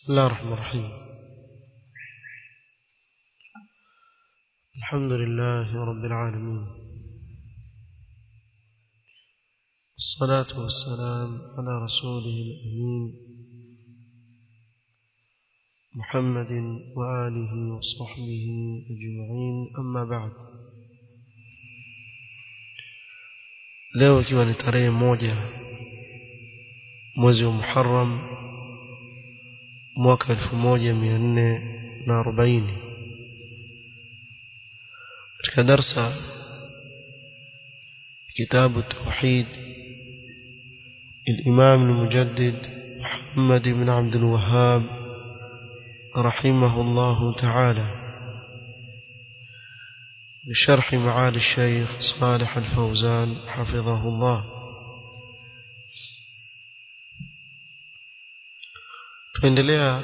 بسم الله الرحمن الرحيم الحمد لله رب العالمين الصلاة والسلام على رسوله الأمين محمد وآله وصحبه أجمعين أما بعد leo ikiwa ni tarehe moja mwezi wa Muharram mwaka elfu moja mia nne na arobaini katika darsa kitabu tauhid الإمام المجدد محمد بن عبد الوهاب رحمه الله تعالى بشرح معالي الشيخ صالح الفوزان حفظه الله tuendelea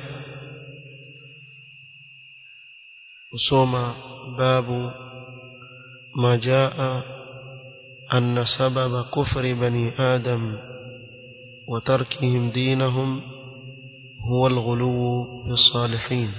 kusoma babu ma jaa anna sababa kufri bani adam wa tarkihim dinahum huwa alghulu fi salihin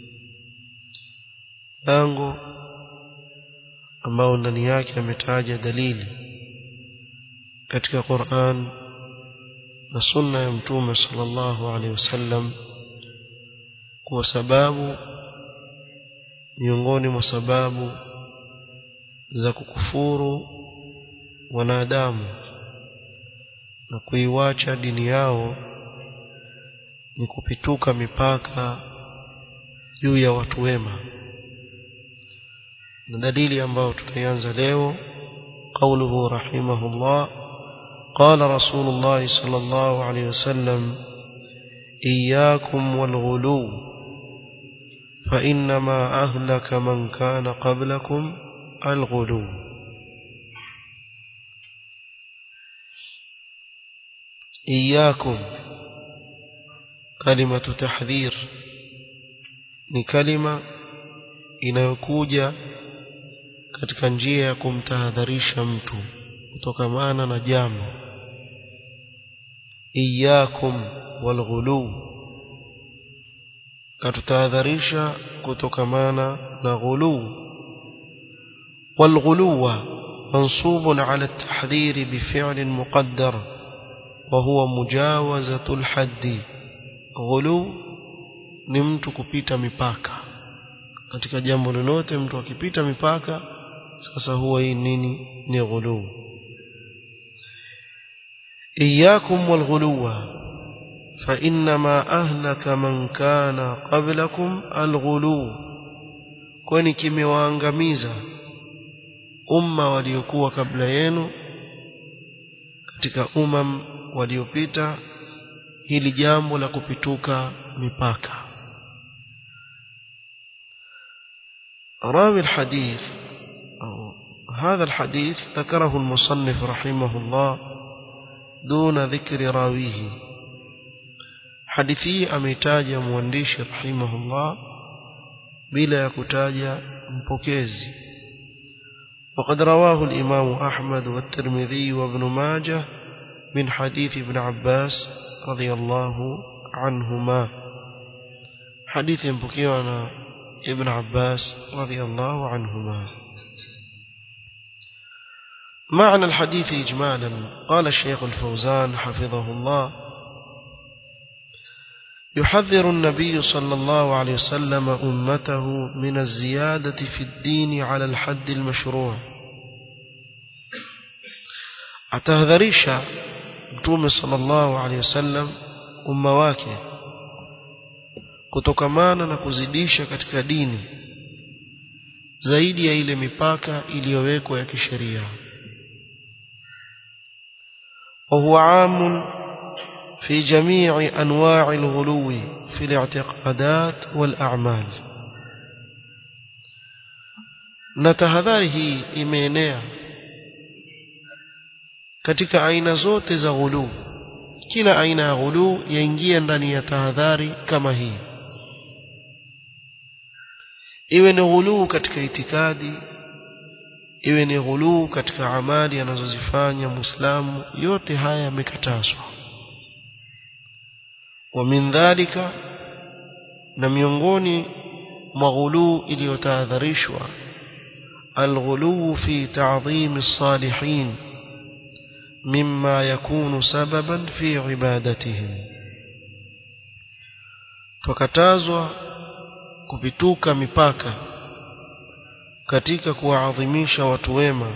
lango ambao ndani yake ametaja dalili katika Qur'an na sunna ya mtume sallallahu alaihi wasallam kwa sababu miongoni mwa sababu za kukufuru wanadamu na kuiwacha dini yao ni kupituka mipaka juu ya watu wema na dalili ambayo tutaianza leo قوله رحمه الله قال رسول الله صلى الله عليه وسلم إياكم والغلو فإنما أهلك من كان قبلكم الغلو إياكم كلمة تحذير ni kalima inayokuja katika njia ya kumtahadharisha mtu kutokamana na jambo iyakum walghulu katutahadharisha kutokamana na ghulu والغلو منصوب على التحذير بفعل مقدر وهو مجاوزة الحد غلو ni mtu kupita mipaka katika jambo lolote mtu akipita mipaka sasa huwa hii nini ni ghulu iyakum walghuluwa fa inma ahlaka man kana qablakum alghulu kwani kimewaangamiza umma waliokuwa kabla yenu katika umam waliopita hili jambo la kupituka mipaka راوي الحديث أو هذا الحديث ذكره المصنف رحمه الله دون ذكر راويه حديثي أميتاج موانديش رحمه الله بلا يكتاج مبوكيزي وقد رواه الإمام أحمد والترمذي وابن ماجه من حديث ابن عباس رضي الله عنهما حديث مبوكيوانا ابن عباس رضي الله عنهما معنى الحديث إجمالا قال الشيخ الفوزان حفظه الله يحذر النبي صلى الله عليه وسلم أمته من الزيادة في الدين على الحد المشروع أتهذريش متوم صلى الله عليه وسلم أمواكه kutokamana na kuzidisha katika dini zaidi ya ile mipaka iliyowekwa ya kisheria وهو عام في جميع أنواع الغلو في الاعتقادات والأعمال نتهذاره إمينيا katika aina zote za ghulu kila aina ya ghulu yaingia ndani ya tahadhari kama hii iwe ni ghuluu katika itikadi iwe ni ghuluu katika amali anazozifanya muislamu yote haya yamekatazwa ومن ذلك na miongoni mwa ghuluu iliyotahadharishwa الغلو في تعظيم الصالحين مما يكون سببا في عبادتهم tukatazwa kupituka mipaka katika kuwaadhimisha watu wema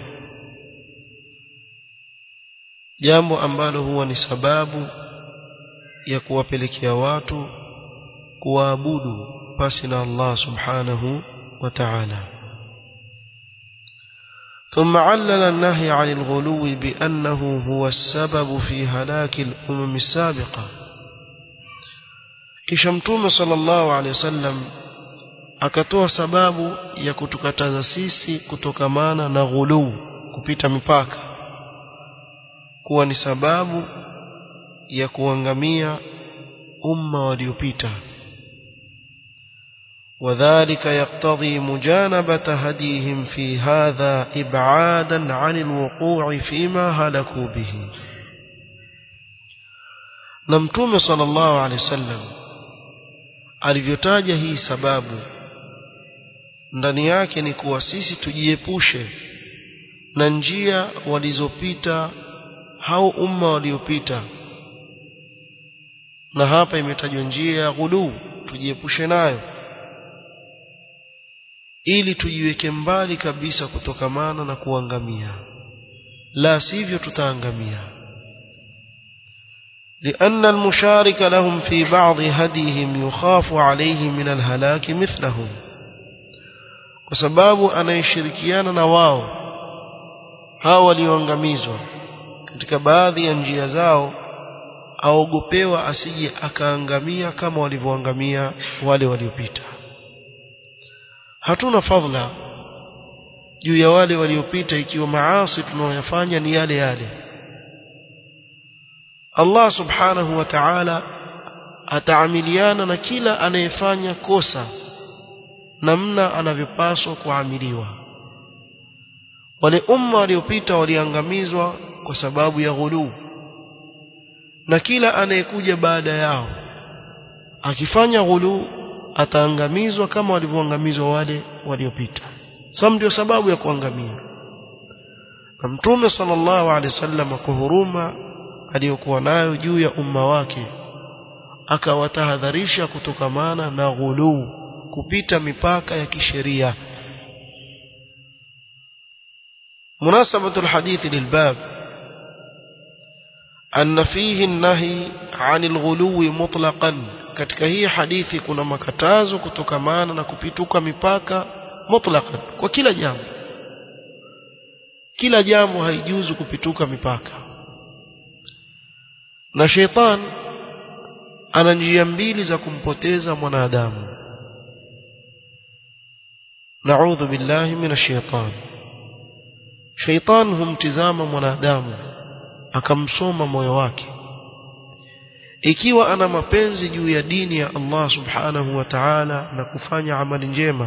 jambo ambalo huwa ni sababu ya kuwapelekea watu kuwaabudu pasi na Allah subhanahu wa ta'ala ثم علل النهي عن الغلو بأنه هو السبب في هلاك الأمم السابقة kisha mtume sallallahu alaihi wasallam akatoa sababu ya kutukataza sisi kutokamana na ghuluu kupita mipaka kuwa ni sababu ya kuangamia umma waliopita وذلك يقتضي مجانبة هديهم في هذا إبعادا عن الوقوع فيما هلكوا به نمتوم صلى الله عليه وسلم alivyotaja hii sababu ndani yake ni kuwa sisi tujiepushe na njia walizopita hao umma waliopita na hapa imetajwa njia ya ghuluu tujiepushe nayo ili tujiweke mbali kabisa kutokamana na kuangamia la sivyo tutaangamia لأن المشارك لهم في بعض هديهم يخاف عليه من الهلاك مثلهم وسباب أنا يشركيان نواو hao walioangamizwa katika baadhi ya njia zao aogopewa asije akaangamia kama walivyoangamia wale waliopita hatuna fadhila juu ya wale waliopita ikiwa maasi tunayoyafanya ni yale yale Allah subhanahu wa ta'ala ataamiliana na kila anayefanya kosa namna anavyopaswa kuamiliwa wale umma waliopita waliangamizwa kwa sababu ya ghuluu na kila anayekuja baada yao akifanya ghuluu ataangamizwa kama walivyoangamizwa wale waliopita sababu ndio sababu ya kuangamia na mtume sallallahu alaihi wasallam kwa huruma aliyokuwa nayo juu ya umma wake akawatahadharisha kutokamana na ghuluu kupita mipaka ya kisheria مناسبة الحديث للباب أن فيه النهي عن الغلو مطلقا katika hii hadithi kuna makatazo kutokamana na kupituka mipaka mutlaqan kwa kila jambo kila jambo haijuzu kupituka mipaka na sheitan ana njia mbili za kumpoteza mwanadamu naudhu billahi minash shaitan sheitan humtizama mwanadamu akamsoma moyo wake ikiwa ana mapenzi juu ya dini ya Allah subhanahu wa ta'ala na kufanya amali njema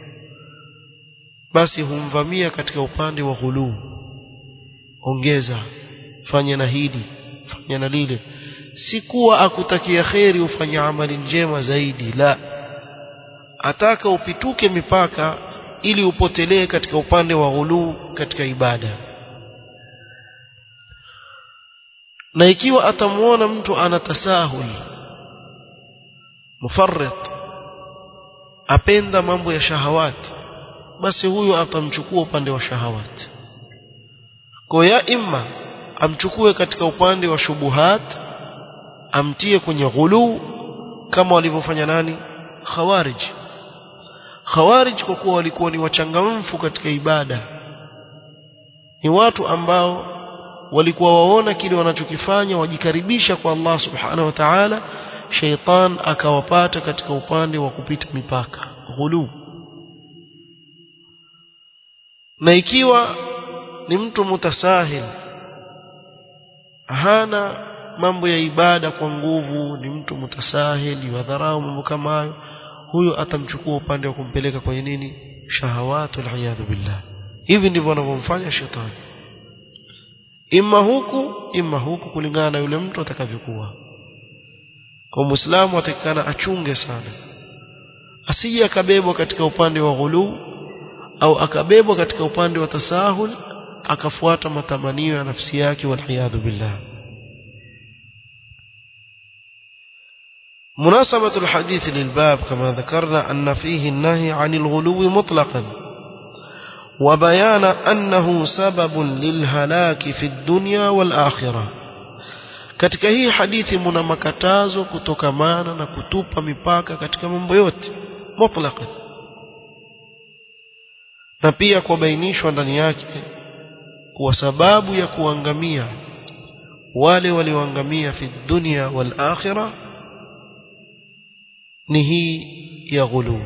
basi humvamia katika upande wa ghuluu ongeza fanya na hili fanya na lile si kuwa akutakia kheri ufanye amali njema zaidi la ataka upituke mipaka ili upotelee katika upande wa ghuluu katika ibada na ikiwa atamuona mtu ana tasahul mufarrit apenda mambo ya shahawati basi huyo atamchukua upande wa shahawati kwa ya imma amchukue katika upande wa shubuhat amtie kwenye ghulu kama walivyofanya nani khawarij khawarij kwa kuwa walikuwa ni wachangamfu katika ibada ni watu ambao walikuwa waona kile wanachokifanya wajikaribisha kwa Allah subhanahu wa ta'ala sheitan akawapata katika upande wa kupita mipaka ghulu na ikiwa ni mtu mutasahil hana mambo ya ibada kwa nguvu ni mtu mutasahil wadharau mambo kama hayo huyo atamchukua upande wa kumpeleka kwenye nini shahawatu aliyadhu billah hivi ndivyo wanavyomfanya shetani imma huku imma huku kulingana na yule mtu atakavyokuwa kwa muislamu atakikana achunge sana asije akabebwa katika upande wa ghulu au akabebwa katika upande wa tasahul akafuata matamanio ya nafsi yake waliyadhu billah مناسبة الحديث للباب كما ذكرنا أن فيه النهي عن الغلو مطلقا وبيان أنه سبب للهلاك في الدنيا والآخرة katika hii hadithi muna makatazo kutokamana na kutupa mipaka katika mambo yote mutlaqan na pia kubainishwa ndani yake kuwa sababu ya kuangamia wale walioangamia fi dunya wal akhirah ni hii ya ghulu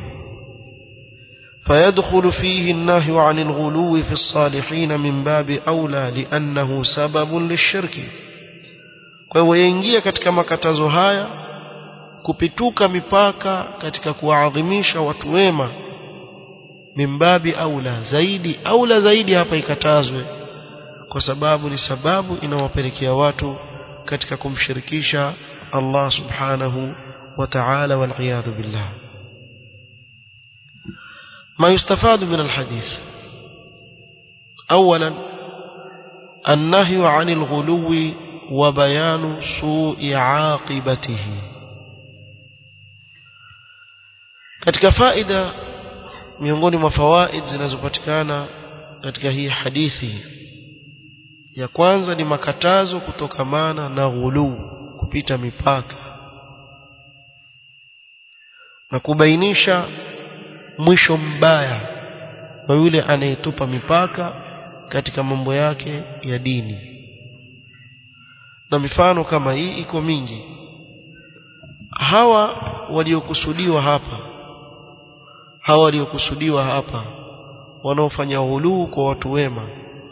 فيدخل فيه النهي عن الغلو في الصالحين من باب أولى لأنه سبب للشرك kwa hivyo yaingia katika makatazo haya kupituka mipaka katika kuwaadhimisha watu wema mimbabi aula zaidi aula zaidi hapa ikatazwe kwa sababu ni sababu inawapelekea watu katika kumshirikisha Allah subhanahu wa ta'ala wal iyadhu billah ما يستفاد من الحديث أولا النهي عن الغلو وبيان سوء عاقبته katika faida miongoni mwa fawaid zinazopatikana katika hii hadithi ya kwanza ni makatazo kutokamana na ghuluu kupita mipaka na kubainisha mwisho mbaya wa yule anayetupa mipaka katika mambo yake ya dini na mifano kama hii iko mingi hawa waliokusudiwa hapa hawa waliokusudiwa hapa wanaofanya ghuluu kwa watu wema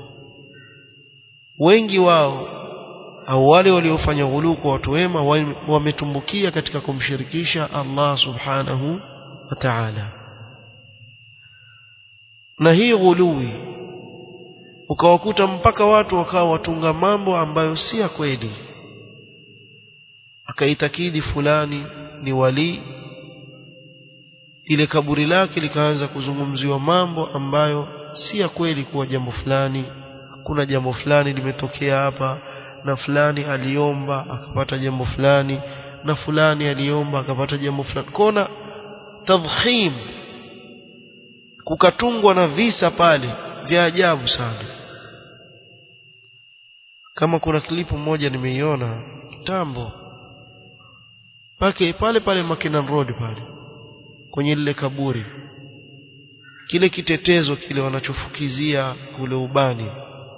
wengi wao au wale waliofanya ghuluu kwa watu wema wametumbukia katika kumshirikisha Allah subhanahu wa ta'ala na hii ghului ukawakuta mpaka watu wakawa watunga mambo ambayo si ya kweli akaitakidi fulani ni wali ile kaburi lake likaanza kuzungumziwa mambo ambayo si ya kweli kuwa jambo fulani kuna jambo fulani limetokea hapa na fulani aliomba akapata jambo fulani na fulani aliomba akapata jambo fulani kona tadhkhim kukatungwa na visa pale vya ajabu sana kama kuna klipu moja nimeiona kitambo pake pale pale Mackinnon Road pale kwenye lile kaburi kile kitetezo kile wanachofukizia kule ubani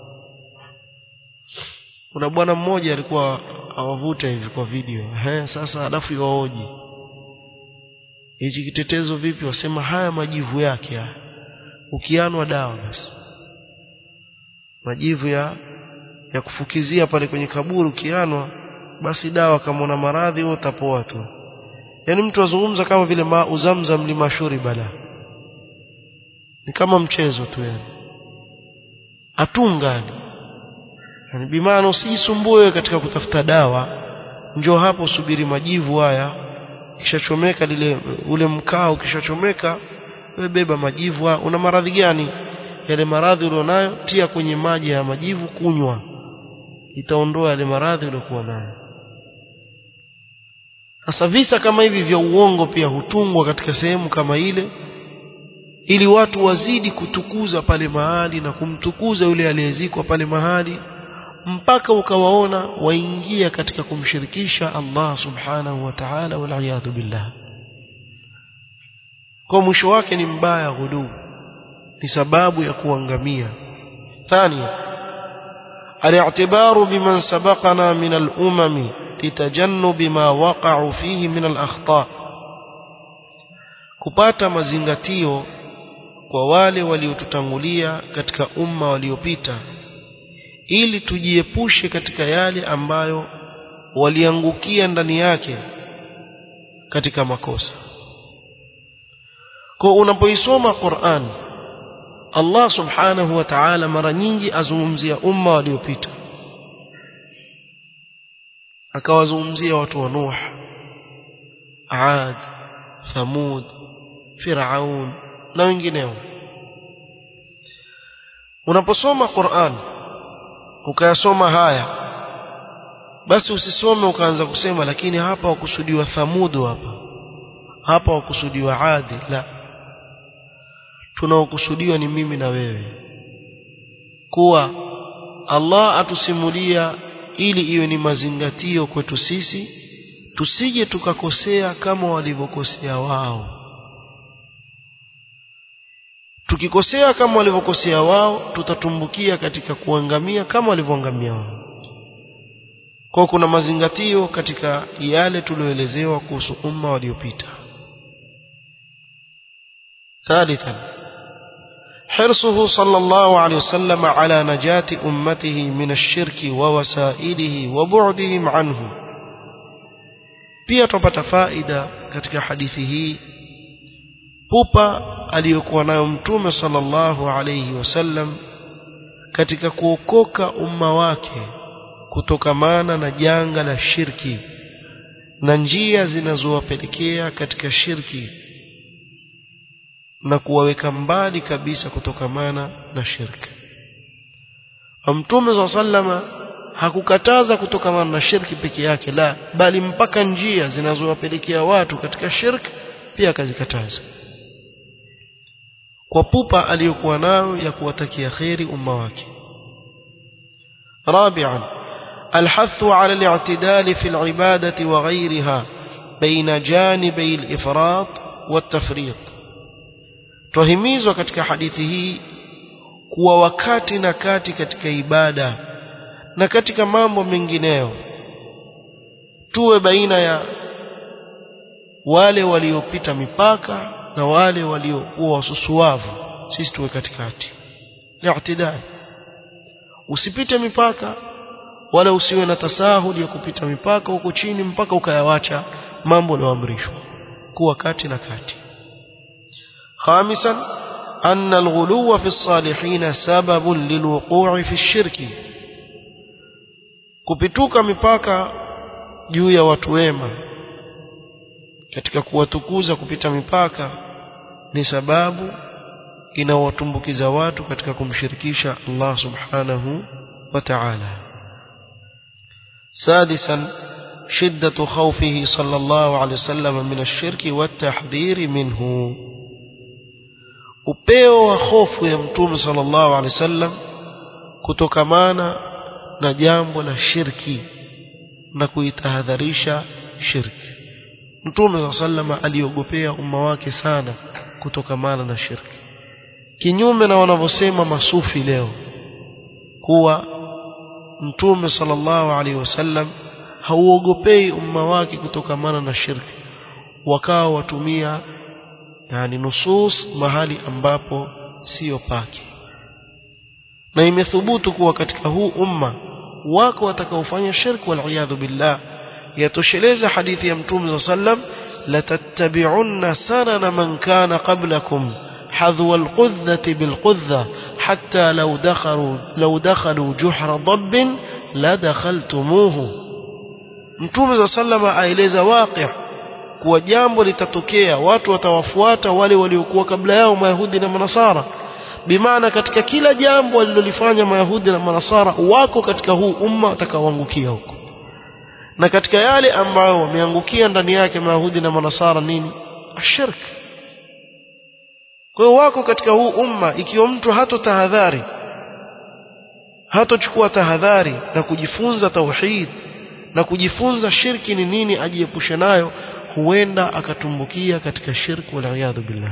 kuna bwana mmoja alikuwa awavuta hivi kwa video he sasa alafu iwaoji hichi kitetezo vipi wasema haya majivu yake haya ukianwa dawa basi majivu ya ya kufukizia pale kwenye kaburi ukianwa basi dawa kama una maradhi wewe utapoa tu yani mtu azungumza kama vile ma uzamzam limashuri bala ni kama mchezo tu yani atungani yani bimaana usijisumbue katika kutafuta dawa njoo hapo subiri majivu haya kishachomeka lile ule mkao kishachomeka wewe beba majivu haya una maradhi gani yale maradhi ulionayo tia kwenye maji ya majivu kunywa itaondoa yale maradhi uliokuwa nayo sasa visa kama hivi vya uongo pia hutungwa katika sehemu kama ile ili watu wazidi kutukuza pale mahali na kumtukuza yule aliyezikwa pale mahali mpaka ukawaona waingia katika kumshirikisha Allah subhanahu wa ta'ala wal billah kwa mwisho wake ni mbaya ghulu ni sababu ya kuangamia thania الاعتبار بمن سبقنا من الأمم لتجنب ما وقعوا فيه من الأخطاء kupata mazingatio kwa wale waliotutangulia katika umma waliopita ili tujiepushe katika yale ambayo waliangukia ndani yake katika makosa kwa unapoisoma Qur'an Allah subhanahu wa ta'ala mara nyingi azungumzia umma waliopita akawazungumzia watu wa Nuh Aad Thamud Firaun na wengineo unaposoma Qur'an ukayasoma haya basi usisome ukaanza kusema lakini hapa wakusudiwa thamudu hapa hapa wakusudiwa adi la tunaokusudiwa ni mimi na wewe kuwa Allah atusimulia ili iwe ni mazingatio kwetu sisi tusije tukakosea kama walivyokosea wao tukikosea kama walivyokosea wao tutatumbukia katika kuangamia kama walivyoangamia wao kwa kuna mazingatio katika yale tulioelezewa kuhusu umma waliopita ثالثا حرصه صلى الله عليه وسلم على نجاة أمته من الشرك ووسائله وبعدهم عنه pia tupata faida katika hadithi hii pupa aliyokuwa nayo mtume sallallahu alayhi wasallam katika kuokoka umma wake kutokamana na janga la shirki na njia zinazowapelekea katika shirki na kuwaweka mbali kabisa kutokamana na shirki mtume saa sallama hakukataza kutokamana na shirki peke yake la bali mpaka njia zinazowapelekea watu katika shirki pia akazikataza kwa pupa aliyokuwa nayo ya kuwatakia kheri umma wake رابعا الحث على الاعتدال في العبادة وغيرها بين جانبي الإفراط والتفريط tuhimizwa katika hadithi hii kuwa wakati na kati katika ibada na katika mambo mengineyo tuwe baina ya wale waliopita mipaka na wale waliokuwa wasusuavu sisi tuwe katikati i'tidal usipite mipaka wala usiwe na tasahuli ya kupita mipaka huko chini mpaka ukayawacha mambo yaliyoamrishwa kuwa kati na kati خامسا أن الغلو في الصالحين سبب للوقوع في الشرك kupituka mipaka juu ya watu wema katika kuwatukuza kupita mipaka ni sababu inawatumbukiza watu katika kumshirikisha Allah subhanahu wa ta'ala سادسا شدة خوفه صلى الله عليه وسلم من الشرك والتحذير منه upeo wa hofu ya mtume sallallahu alaihi wasallam kutokamana na jambo la shirki na kuitahadharisha shirki mtume sallallahu aliogopea umma wake sana kutokamana na shirki kinyume na wanavyosema masufi leo kuwa mtume sallallahu alaihi wasallam hauogopei umma wake kutokamana na shirki wakawa watumia yani nusus mahali ambapo sio pake na imethubutu kuwa katika huu umma wako watakaofanya shirki wal billah yatosheleza hadithi ya mtume sallam latattabi'unna sanana man kana qablakum حذو القذة بالقذة حتى لو دخلوا لو دخلوا جحر ضب لدخلتموه متوم صلى الله عليه وسلم aeleza waqi' kuwa jambo litatokea watu watawafuata wale waliokuwa kabla yao mayahudi na manasara bimaana katika kila jambo walilolifanya mayahudi na manasara wako katika huu umma watakaoangukia huko na katika yale ambayo wameangukia ndani yake mayahudi na manasara nini ashirk kwa hiyo wako katika huu umma ikiwa mtu hato tahadhari hatochukua tahadhari na kujifunza tauhid na kujifunza shirki ni nini ajiepushe nayo huenda akatumbukia katika shirki waliyadhu billah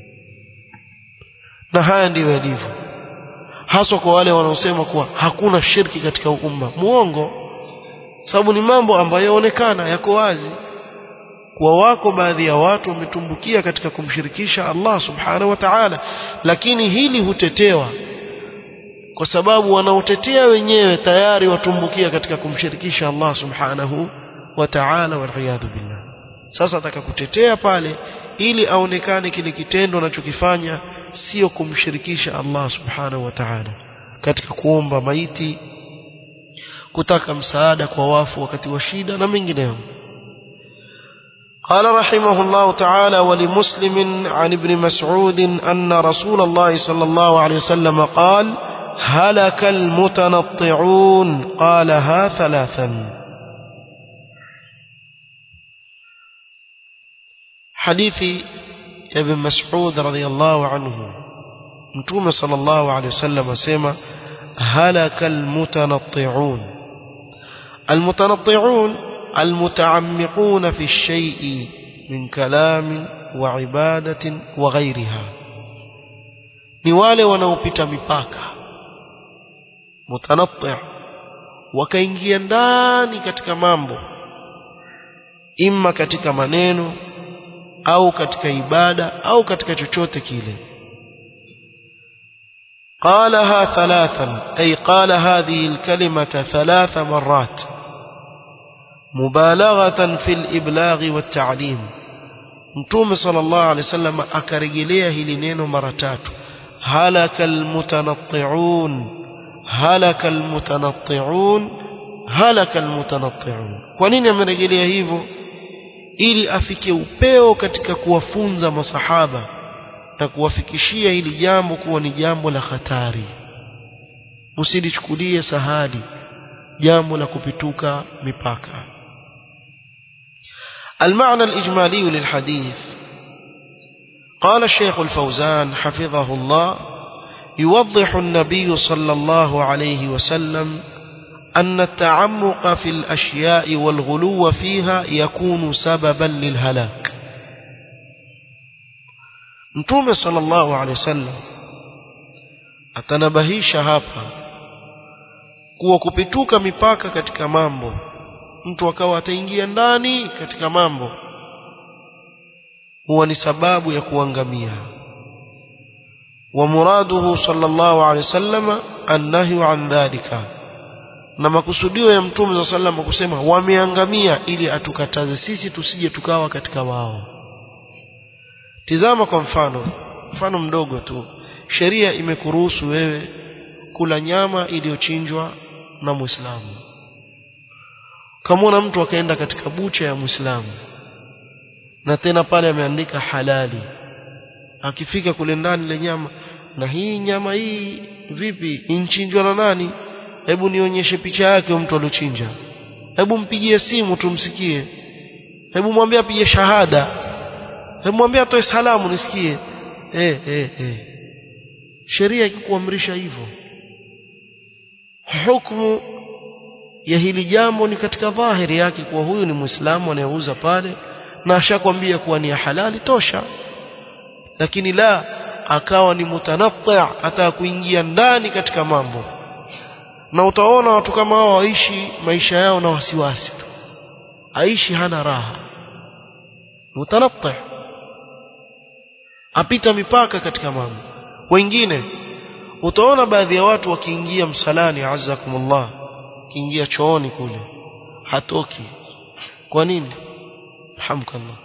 na haya ndiyo yalivyo haswa kwa wale wanaosema kuwa hakuna shirki katika umma muongo sababu ni mambo ambayo yaonekana yako wazi kuwa wako baadhi ya watu wametumbukia katika kumshirikisha Allah subhanahu wa ta'ala lakini hili hutetewa kwa sababu wanaotetea wenyewe tayari watumbukia katika kumshirikisha Allah subhanahu wa ta'ala waliyadhu billah sasa ataka kutetea pale ili aonekane kile kitendo anachokifanya sio kumshirikisha Allah subhanahu wa ta'ala katika kuomba maiti kutaka msaada kwa wafu wakati wa shida na mengineyo قال رحمه الله تعالى ولمسلم عن ابن مسعود أن رسول الله صلى الله عليه وسلم قال هلك المتنطعون قالها ثلاثا حديث ابن مسعود رضي الله عنه متوم صلى الله عليه وسلم سيما هلك المتنطعون المتنطعون المتعمقون في الشيء من كلام وعبادة وغيرها ni wale wanaopita mipaka mutanatti wakaingia ndani katika mambo imma katika maneno au katika ibada au katika chochote kile قالها ثلاثا أي قال هذه الكلمة ثلاث مرات مبالغة في الإبلاغ والتعليم متوم صلى الله عليه وسلم أكرجليه لنين مرتات هلك المتنطعون هلك المتنطعون هلك المتنطعون kwa nini amerejelea hivyo ili afike upeo katika kuwafunza masahaba na kuwafikishia hili jambo kuwa ni jambo la hatari usilichukulie sahali jambo la kupituka mipaka المعنى الإجمالي للحديث قال الشيخ الفوزان حفظه الله يوضح النبي صلى الله عليه وسلم أن التعمق في الأشياء والغلو فيها يكون سببا للهلاك Mtume sallallahu alaihi wasallam atanabahisha hapa kuwa kupituka mipaka katika mambo mtu akawa ataingia ndani katika mambo huwa ni sababu ya kuangamia wa muraduhu sallallahu alaihi wasallam annahyu an dhalika na makusudio ya mtume sallallahu alaihi wasallam kusema wameangamia ili atukataze sisi tusije tukawa katika wao Tizama kwa mfano, mfano mdogo tu. Sheria imekuruhusu wewe kula nyama iliyochinjwa na Muislamu. Kamwona mtu akaenda katika bucha ya Muislamu na tena pale ameandika halali. Akifika kule ndani ile nyama na hii nyama hii vipi inchinjwa na nani? Hebu nionyeshe picha yake mtu aliochinja. Hebu mpigie simu tumsikie. Hebu mwambie apige shahada Hemwambia atoe salamu nisikie. Eh eh eh. Sheria ikikuamrisha hivyo. Hukumu ya hili jambo ni katika dhahiri yake kuwa huyu ni Muislamu anayeuza pale na ashakwambia kuwa ni halali tosha. Lakini la akawa ni mutanatti hata kuingia ndani katika mambo. Na utaona watu kama hao waishi maisha yao na wasiwasi tu. Aishi hana raha. Mutanatti apita mipaka katika mambo wengine utaona baadhi ya watu wakiingia msalani azzakumullah kiingia chooni kule hatoki kwa nini hamkallah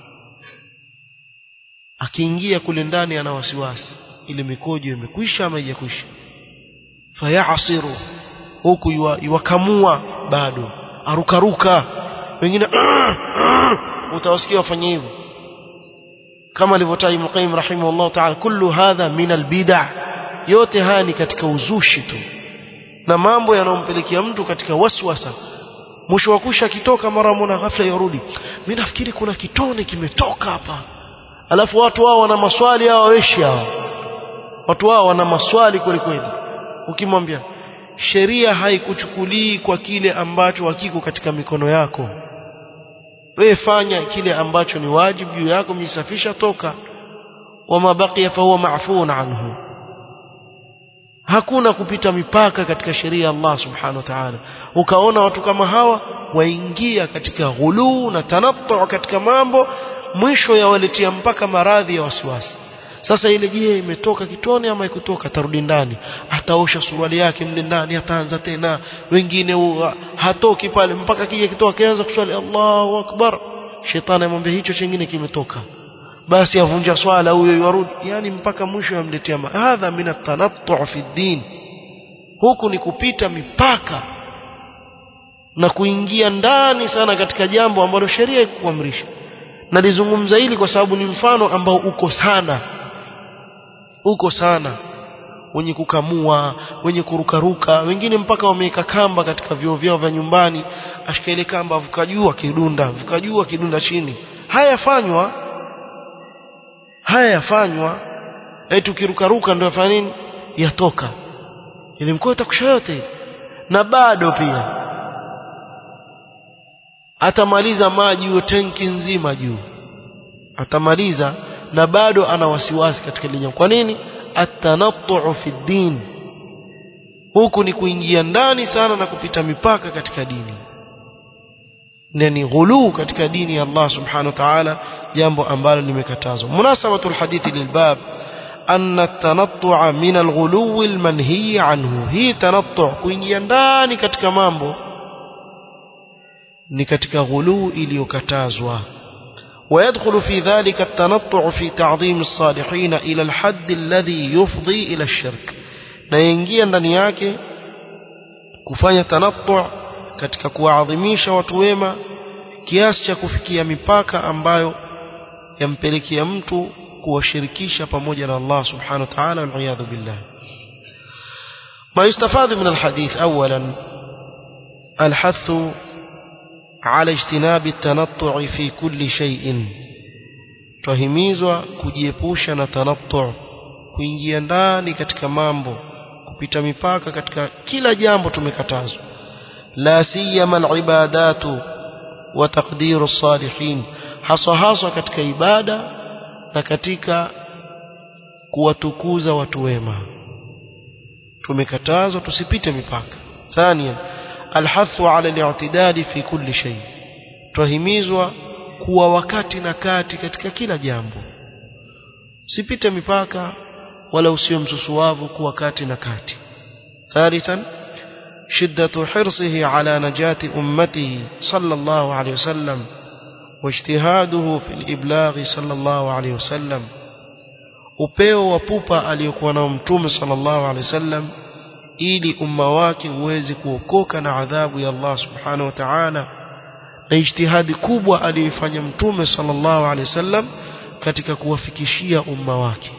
akiingia kule ndani ana wasiwasi ile mikojo imekwisha ama haijakwisha fayasiru huku iwakamua bado arukaruka wengine utawasikia wafanye hivyo kama alivyotaja Ibn Qayyim rahimahullah ta'ala kullu hadha min albid'a yote haya ni katika uzushi tu na mambo yanayompelekea mtu katika waswasa mwisho wa kusha kitoka mara mona ghafla yarudi mimi nafikiri kuna kitone kimetoka hapa alafu watu wao wana maswali hao weshi hao watu wao wana maswali kweli kweli ukimwambia sheria haikuchukulii kwa kile ambacho hakiko katika mikono yako wewe fanya kile ambacho ni wajibu juu yako misafisha toka wama baqiya fahuwa ma'fuun anhu hakuna kupita mipaka katika sheria ya Allah subhanahu wa ta'ala ukaona watu kama hawa waingia katika ghuluu na tanattu katika mambo mwisho yawaletea mpaka maradhi ya wasiwasi sasa ile je imetoka kitone ama ikutoka tarudi ndani ataosha suruali yake mle ndani ataanza tena wengine u, hatoki pale mpaka kija kitoka kianza kuswali Allahu akbar shetani amwambia hicho chingine kimetoka basi avunja swala huyo yarudi yani mpaka mwisho yamletea hadha min at-tanattu fi din huku ni kupita mipaka na kuingia ndani sana katika jambo ambalo sheria ikuamrisha nalizungumza hili kwa sababu ni mfano ambao uko sana uko sana wenye kukamua wenye kurukaruka wengine mpaka wameweka kamba katika vyoo vyao vya nyumbani ashika ile kamba avuka juu akidunda avuka juu akidunda chini haya yafanywa haya yafanywa eti ukirukaruka ndio yafanya nini yatoka ili mkoa itakusha yote na bado pia atamaliza maji hiyo tenki nzima juu atamaliza na bado ana wasiwasi katika ile jambo kwa nini atanattu fi din huku ni kuingia ndani sana na kupita mipaka katika dini na ni ghuluu katika dini ya Allah subhanahu wa ta'ala jambo ambalo limekatazwa munasabatu alhadithi lilbab أن التنطع من الغلو المنهي عنه هي تنطع kuingia ndani katika mambo ni katika ghuluu iliyokatazwa ويدخل في ذلك التنطع في تعظيم الصالحين إلى الحد الذي يفضي إلى الشرك na yaingia ndani yake kufanya tanattu katika kuwaadhimisha watu wema kiasi cha kufikia mipaka ambayo yampelekea mtu kuwashirikisha pamoja na Allah subhanahu wa ta'ala wal billah ما يستفاد من الحديث أولا الحث على اجتناب التنطع في كل شيء twahimizwa kujiepusha na tanattu kuingia ndani katika mambo kupita mipaka katika kila jambo tumekatazwa la siyama alibadatu wa taqdiru salihin haswa haswa katika ibada na katika kuwatukuza watu wema tumekatazwa tusipite mipaka thania alhathu ala al-i'tidali fi kulli shay twahimizwa kuwa wakati na kati katika kila jambo sipite mipaka wala usio msusuwavu kuwa kati na kati thalithan شدة حرصه على نجاة أمته صلى الله عليه وسلم واجتهاده في الإبلاغ صلى الله عليه وسلم upeo wa pupa aliyokuwa nao mtume sallallahu alaihi wasallam ili umma wake uweze kuokoka na adhabu ya Allah subhanahu wa ta'ala na ijtihadi kubwa aliyoifanya mtume sallallahu alaihi wasallam katika kuwafikishia umma wake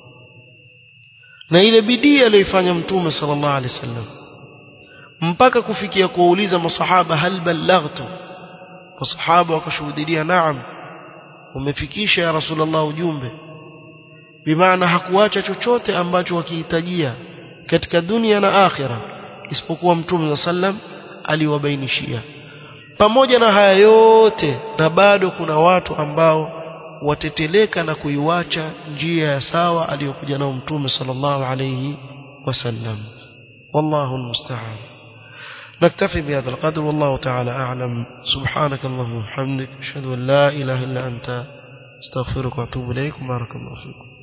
na ile bidii aliyoifanya mtume sallallahu alaihi wasallam mpaka kufikia kuwauliza masahaba hal ballaghtu masahaba wakashuhudia naam umefikisha ya rasulullah ujumbe bimaana hakuacha chochote ambacho wakihitajia katika dunia na akhira isipokuwa mtume sallam aliwabainishia pamoja na haya yote na bado kuna watu ambao wateteleka na kuiwacha njia ya sawa aliyokuja nao mtume sallallahu alayhi wasallam wallahu almusta'an نكتفي بهذا القدر والله تعالى أعلم سبحانك اللهم وبحمدك أشهد أن لا إله إلا أنت استغفرك وأتوب إليك بارك الله فيكم